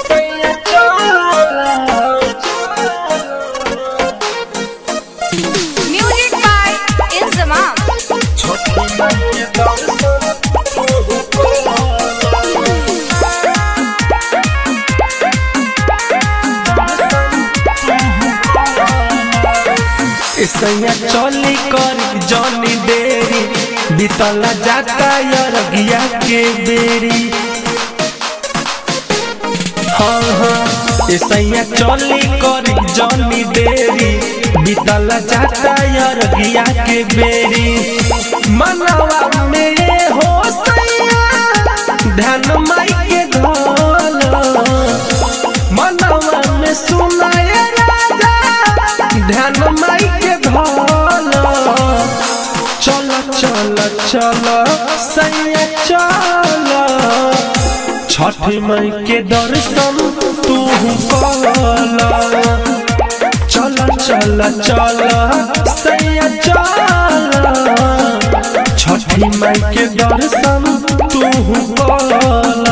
Music by Inzamam. सैया चली कर जनी देरी बीतला जाता यरगिया के बेरी हाँ हाँ सैया चली कर जनी देरी बीतला जाता यरगिया के बेरी मनवा में हो सैया ध्यान माई के धोल मनवा में सुनाए राजा ध्यान माई के धोल चल चल चल सैया चल छठ माई के दर्शन तू कल चल चल चल सैया चल छठी माई के दर्शन तू कल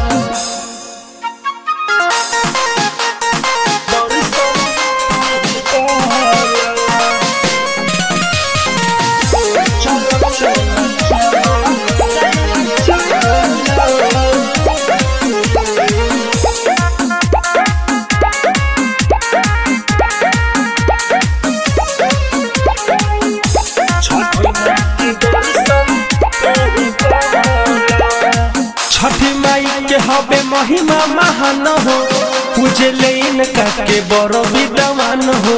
छठी माई के हबे महिमा महान हो पूजे ले इनका के बड़ो विद्वान हो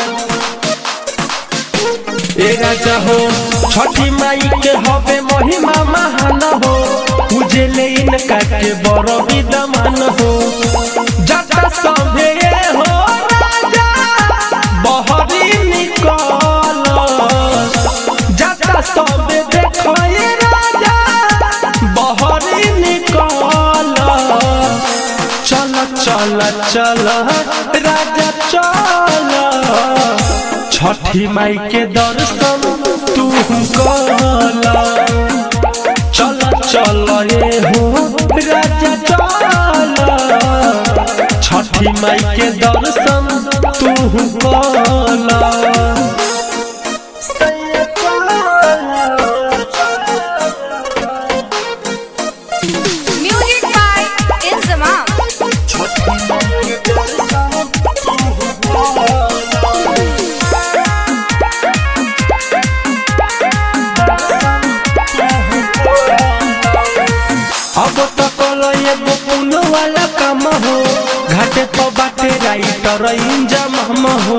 ए राजा हो छठी माई के हबे महिमा महान हो पूजे ले इनका के बड़ो विद्वान हो जटा सभे हो राजा बहरी निकल जटा सभे देखो ए राजा बहरी निकल चल चल चल राजा चल छठी माई के दर्शन तू कल चल चल ए हो राजा चल छठी माई के दर्शन तू कल Music by Inzamam. अब तो कलो एगो पुल वाला काम हो घाटे तो बाटे राइटर इंजम हम हो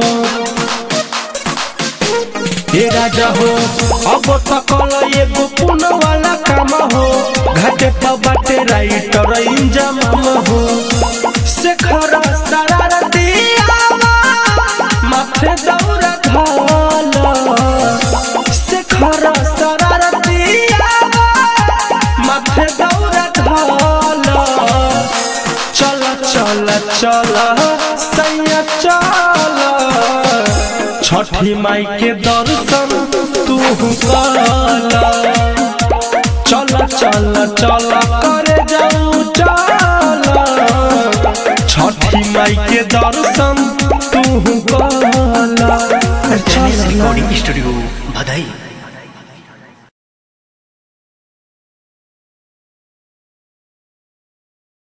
हे राजा हो अब तो कलो एगो पुल वाला काम हो घाटे तो बाटे राइटर इंजम हम हो शेखर शरारती आवा, माथे दौरा धाल शेखर शरारती आवा, माथे दौरा ढाल चल चल चल सैया चल छठी माई के दर्शन तू कल चल चल चल करे जाऊ चल छठी माई के दर्शन तू कल रिकॉर्डिंग स्टूडियो बधाई